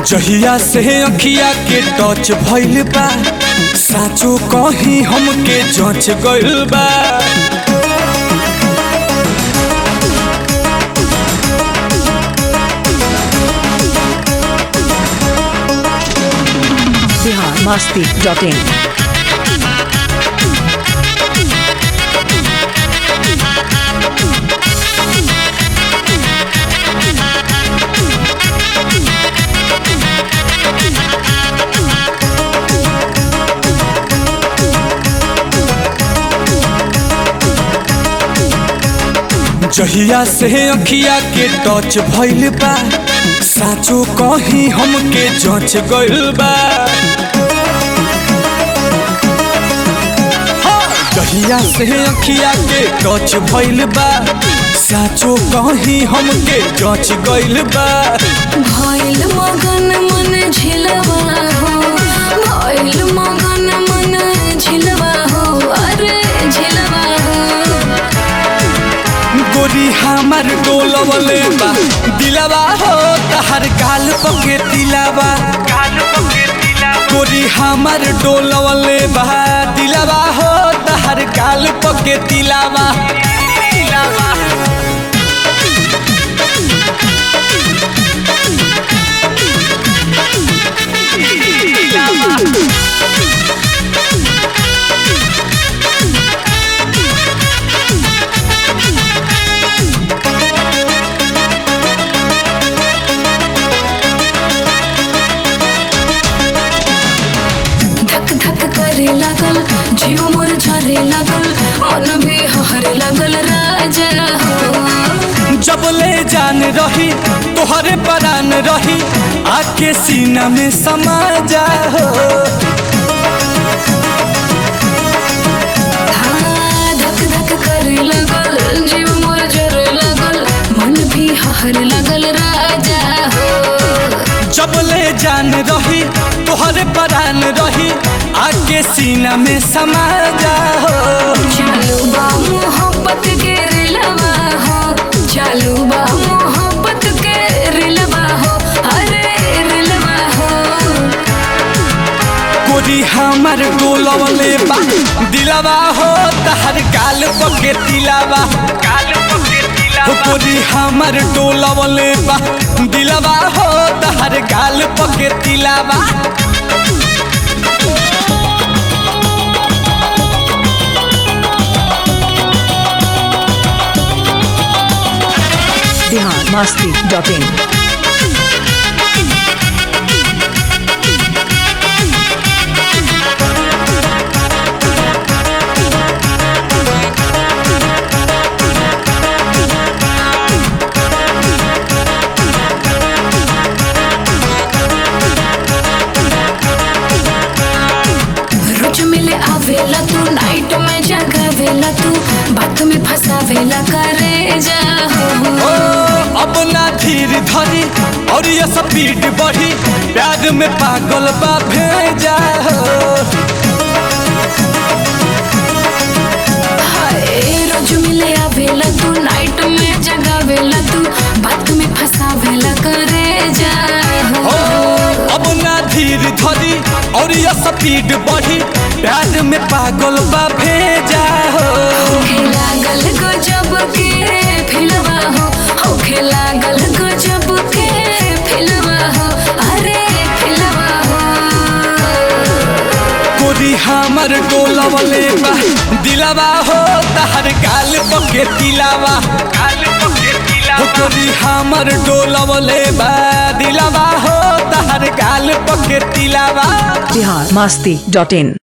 जहिया से अखिया के टच भइल बा साचो कहीं हमके जच गइल बा बिहार मस्ती डॉट इन जहिया से अखिया के टच भइल बा साचो कहीं हमके जच गइल बा जहिया से अखिया के टच भइल बा साचो कहीं हमके जच गइल बा भइल मगन मन झिलवा हो भइल मगन मन झिलवा हो अरे झिलवा हो गोरी हमर डोलवले बा दिलवा हो तहर गाल पके दिलवा गोरी हमर डोलवले बा दिलवा हो तहर गाल पके दिलवा धक धक करे लागल जीव मोर झरे लागल मन भी हरे लागल राजा हो जबले जान रही तोहरे परान रही आके सीना में समा जा हो हाँ, धक धक करे लागल जीव मोर झरे लागल मन भी हरे लागल राजा हो जबले जान रही तोहरे परान रही आके सीना में समा जा हो चालू बा मोहब्बत के रिलवा हो चालू बा मोहब्बत के रिलवा हो अरे रिलवा हो गोरी हमर डोलवले बा दिलवा हो तहर गाल पके दिलवा गाल पके दिलवा गोरी हमर डोलवले बा दिलवा हो तहर गाल पके दिलवा बिहार मस्ती डॉट इन रोज मिले आवेला तू नाइट में जगावेला तू बात में फसावेला करे जा ओ हो अब ना धीर धरी और ये स्पीड बढ़ी प्यार में पागल बा भेजा हो हाय रोज मिले आवेला तू नाइट में जगावेला तू बात में फसावेला करे जा ओ हो अब ना धीर धरी और ये स्पीड बढ़ी प्यार में पागल बा भेजा हो होखे लागल गजब के फिलवा हो होखे लागल गजब के फिलवा हो अरे फिलवा हो गोरी हमर डोलवले बा दिलवा हो तहर गाल पके दिलवा गाल पके दिलवा गोरी हमर डोलवले बा दिलवा हो तहर गाल पके दिलवा बिहार मस्ती डॉट इन